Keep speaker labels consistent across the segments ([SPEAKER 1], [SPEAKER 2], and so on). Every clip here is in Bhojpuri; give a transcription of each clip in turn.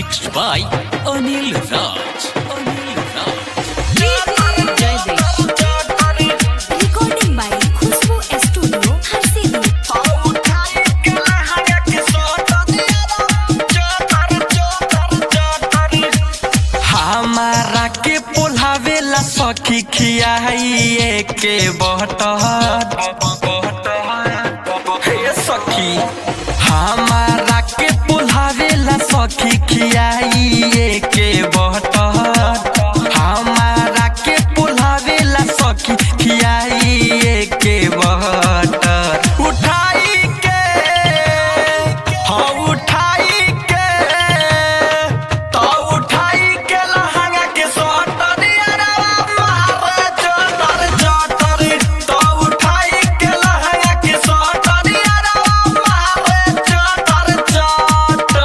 [SPEAKER 1] Mixed by Anil Raj. Anil Raj.
[SPEAKER 2] Recording by Khushbu Studio, Harsidu.
[SPEAKER 3] हमारा के पोल्हावेला सखी खियाइए के बहतर हे सखी हमारा के पोल्हावेला सखी खियाइए के बहतर हमारा के पोल्हावेला सखी खियाइए के बहतर उठाई के हाँ उठाई के तो उठाई के लहंगा के सोटर यारवा मारे चोटर चोटर तो उठाई के लहंगा के सोटर यारवा मारे चोटर चोटर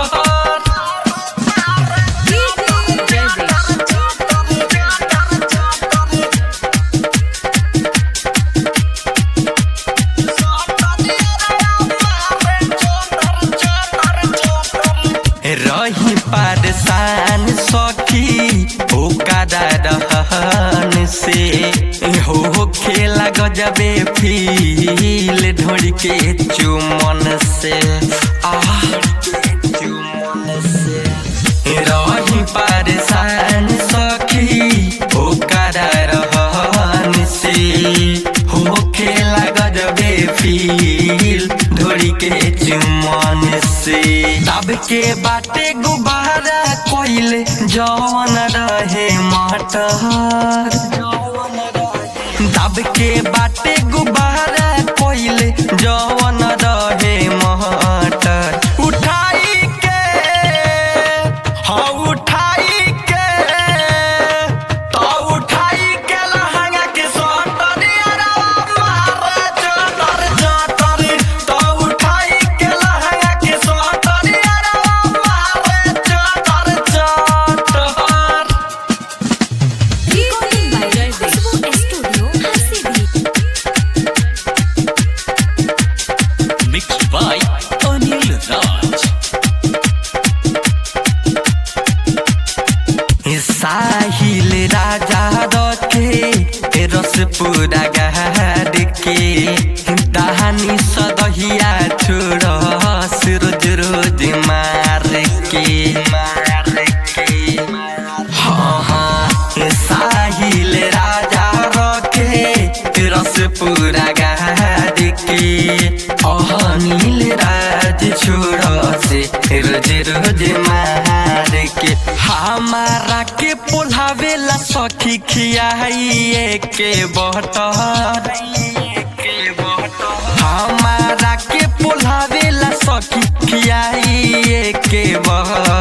[SPEAKER 3] रही परेशान सखी ओकरा रहन से हो खेला गजबे फील ढोड़ के चुमन से आह चुमन से रही परेशान सखी ओकरा रहन से हो खेला गजबे फील ढोड़ी के चुमन से तब के बाटे गुब्बारा कोइले जवन रहे मटर तब के बाटे गुब्बारा कोइले जवन रहे मटर उठाई के हाँ उठाई के तो उठाई के लहंगा के सोटर यारवा मारे चोटर चोटर तो उठाई के लहंगा के सोटर यारवा मारे चोटर चोटर
[SPEAKER 2] Recording by Khushbu Studio, Harsidu.
[SPEAKER 1] Mixed by Anil Raj.
[SPEAKER 3] साहिल राजा रखे रस पूरा गहार के दहानी सदहिया छोड़ रोज रोज मार के मार के हाँ हाँ साहिल राजा रखे रस पूरा गहार के अनिल राज छोड़ से रोज रोज मार के हमारा के पोल्हावेला सखी खियाइए के बहतर हमारा के पोल्हावेला सखी खियाइए के बहतर